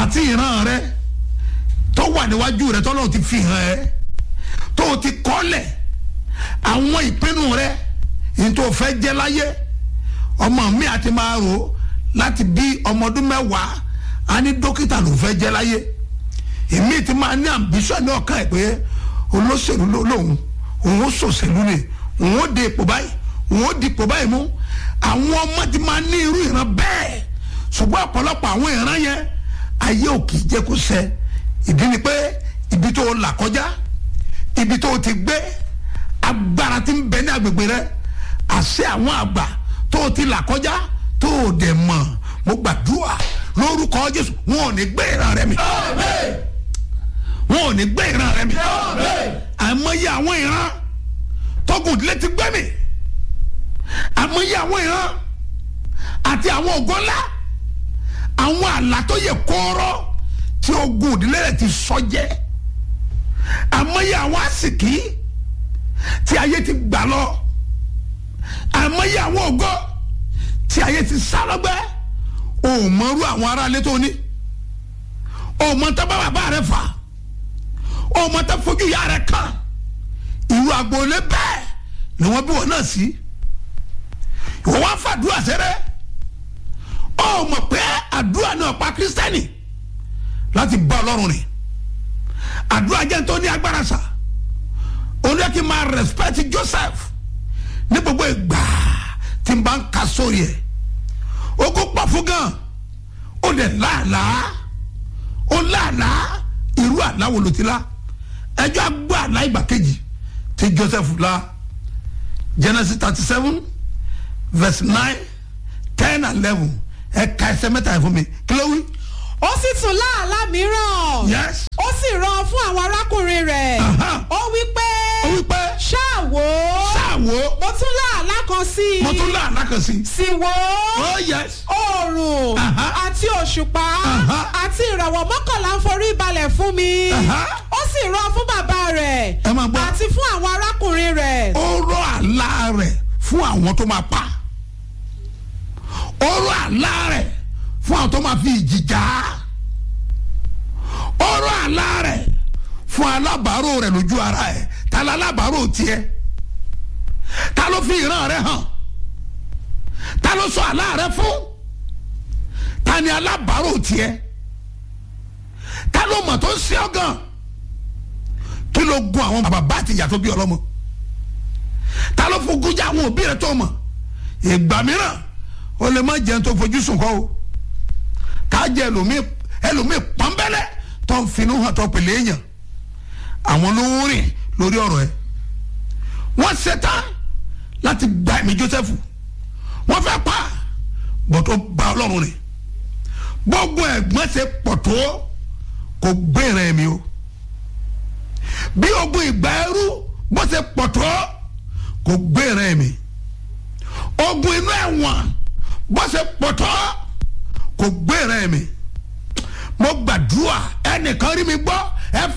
àti ìran rẹ tó wà níwájú rẹ tọ́lọ́run ti fi hàn ẹ́ tó o ti kọ́lẹ̀ àwọn ìpinnu rẹ ní tó o fẹ́ jẹ́ láyé ọmọ mi àti máa rò ó láti bí ọmọ ọdún mẹ́wàá a ní dókítà ló fẹ́ jẹ́ láyé èmi ti máa ní ambition ní ọkàn ẹ̀ pé olóṣèlú ló lóun òun ó ṣòṣèlú ni òun ó de ipò báyìí òun ó di ipò báyìí mú àwọn ọmọ ti máa ní irú ìran bẹ́ẹ̀ ṣùgbọ́n ọ̀pọ̀lọpọ̀ àwọn ìran yẹn ayé ò kì í jẹ́ kó ṣẹ ìdí ni pé ibi tó o là kọjá ibi tó o ti gbé agbára ti ń bẹ ní agbègbè rẹ àṣẹ àwọn àgbà tó o ti là kọjá tó o dẹ̀ mọ̀ mo gbàdúrà lórúkọ Jésù wọn ò ní gbé ìran rẹ mi wọn ò ní gbé ìran rẹ mi àmọye àwọn ìran tọkùn ìdílé ti gbé mi àmọye àwọn ìran àti àwọn ògo ńlá àwọn àlá tó yẹ kóró tí ogun ìdílé rẹ ti sọ jẹ àmọye àwọn àsìkí tí ayé ti gbà lọ àmọye àwọn ògo tí ayé ti sá lọgbẹ òmọrú àwọn aráalé tó ní òmọtá bá bàbá rẹ fà òmọtá fojú ìyá rẹ kàn irú agboolé bẹ́ẹ̀ ni wọ́n bí wọn náà sí ìwọ wá fàdúrà sẹrẹ ọ mọ̀ pé àdúrà náà pa kírísítẹ́nì láti bá ọlọ́run rìn àdúrà jẹ́ tó ní agbára sà òun yẹ kí n máa respect Joseph ní gbogbo ìgbà tí n bá ń ka sórí ẹ̀ ó kó pọ̀ fún gan ó lè láàlàá ó láàlàá irú àlá wo ló ti lá ẹjọ́ agbó àlá ìgbà kejì tí Joseph lá Genesis thirty seven verse nine ten and eleven ẹ ka ẹsẹ̀ mẹ́ta yẹn fún mi kí ló wí. ó sì tún láàlá mìíràn yes. ó sì rán fún àwọn arákùnrin rẹ̀ Aha. ó wí pé ó wí pé ṣáà wò ó ṣáàwó mo tún láàlá kan sí i mo tún lá àlá kan sí. sì wò ó oh yes. oòrùn Aha. àti òṣùpá Aha. àti ìràwọ̀ mọ́kànlá ń forí balẹ̀ fún mi Aha. ó sì rán fún bàbá rẹ̀ ẹ máa gbọ́. àti fún àwọn arákùnrin rẹ̀ ó rọ àlá rẹ̀ fún àwọn tó máa pa ó rọ àlá rẹ̀ fún àwọn tó máa fi ìjì jà á ó rọ àlá rẹ̀ fún alábàárò rẹ̀ lójú ara ẹ̀ ta la alábàárò tiẹ̀ ta ló fi ìran rẹ̀ hàn ta ló sọ àlá rẹ̀ fún ta ni alábàárò tiẹ̀ ta ló mọ̀ tó ń ṣe ọ́ gan kí ló gun àwọn bàbá àti ìyá tó bí ọlọ́mọ ta ló fojú jà àwọn òbí rẹ tó mọ̀ ìgbà mìíràn o lè má jẹun tó fojú sùn kọ́ o ká jẹ ẹlòmíì ẹlòmíì pọ́nbẹ́lẹ́ tó ń finú hàn tó pèlè èèyàn àwọn ló ń rìn lórí ọ̀rọ̀ ẹ̀ wọ́n ṣetán láti gba ẹ̀mí Jósẹ́fù wọ́n fẹ́ pa bọ́ tó bá ọlọ́run rìn gbogbo ẹ̀gbọ́n ṣe pọ̀ tó kò gbé ìrìn ẹ̀mí o bí ogun ìgbà ẹrú bó ṣe pọ̀ tó kò gbé ìrìn ẹ̀mí ogun inú ẹ̀wọ̀n bó ṣe pọ̀ tó kò gbé ìrìn ẹ̀mí mo gbàdúrà ẹnìkan rí mi gbọ́ ẹ